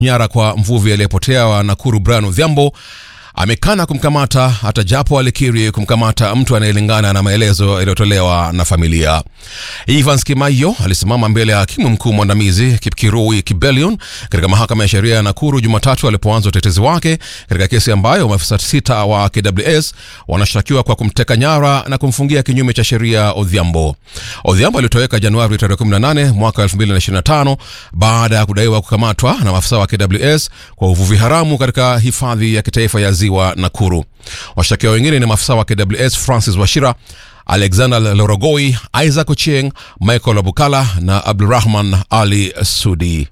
nyara kwa mvuvi aliyepotea wa Nakuru Brian Odhiambo amekana kumkamata hata japo alikiri kumkamata mtu anayelingana na maelezo yaliyotolewa na familia. Evans Kimaio alisimama mbele ya hakimu mkuu mwandamizi Kipkirui Kibelion katika mahakama ya sheria ya Nakuru Jumatatu alipoanza utetezi wake katika kesi ambayo maafisa sita wa KWS wanashtakiwa kwa kumteka nyara na kumfungia kinyume cha sheria Odhiambo. Odhiambo alitoweka Januari tarehe 18 mwaka 2025 baada ya kudaiwa kukamatwa na maafisa wa KWS kwa uvuvi haramu katika hifadhi ya kitaifa ya ziwa Nakuru. Washtakiwa wengine ni maafisa wa KWS Francis Washira, Alexander Lorogoi, Isaac Ochieng, Michael Abukala na Abdurrahman Ali Sudi.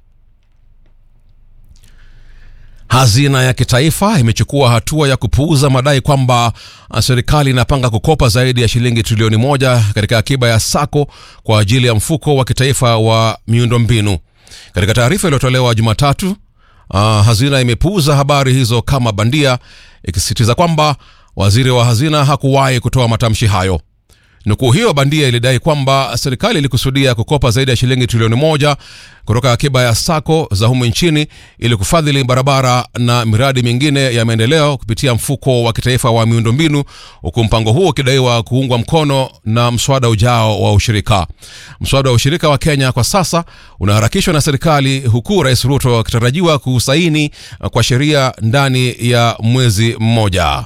Hazina ya kitaifa imechukua hatua ya kupuuza madai kwamba serikali inapanga kukopa zaidi ya shilingi trilioni moja katika akiba ya sako kwa ajili ya mfuko wa kitaifa wa miundombinu. Katika taarifa iliyotolewa Jumatatu, uh, hazina imepuuza habari hizo kama bandia, ikisisitiza kwamba waziri wa hazina hakuwahi kutoa matamshi hayo. Nukuu hiyo bandia ilidai kwamba serikali ilikusudia kukopa zaidi ya shilingi trilioni moja kutoka akiba ya sako za humu nchini ili kufadhili barabara na miradi mingine ya maendeleo kupitia mfuko wa kitaifa wa miundombinu, huku mpango huo ukidaiwa kuungwa mkono na mswada ujao wa ushirika. Mswada wa ushirika wa Kenya kwa sasa unaharakishwa na serikali, huku Rais Ruto akitarajiwa kusaini kwa sheria ndani ya mwezi mmoja.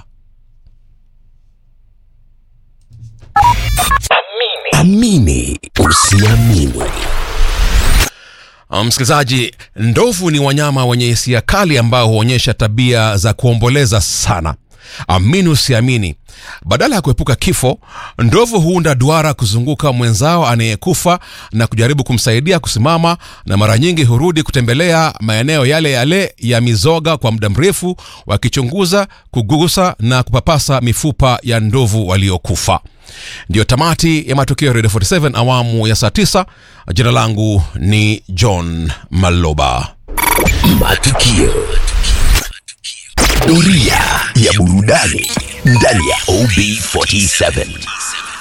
Amini usiamini. Msikilizaji, ndovu ni wanyama wenye hisia kali ambao huonyesha tabia za kuomboleza sana. Amini usiamini, badala ya kuepuka kifo, ndovu huunda duara kuzunguka mwenzao anayekufa na kujaribu kumsaidia kusimama, na mara nyingi hurudi kutembelea maeneo yale yale ya mizoga kwa muda mrefu, wakichunguza, kugusa na kupapasa mifupa ya ndovu waliokufa. Ndiyo tamati ya matukio ya Radio 47 awamu ya saa 9. Jina langu ni John Maloba. Matukio. Doria ya burudani ndani ya OB47.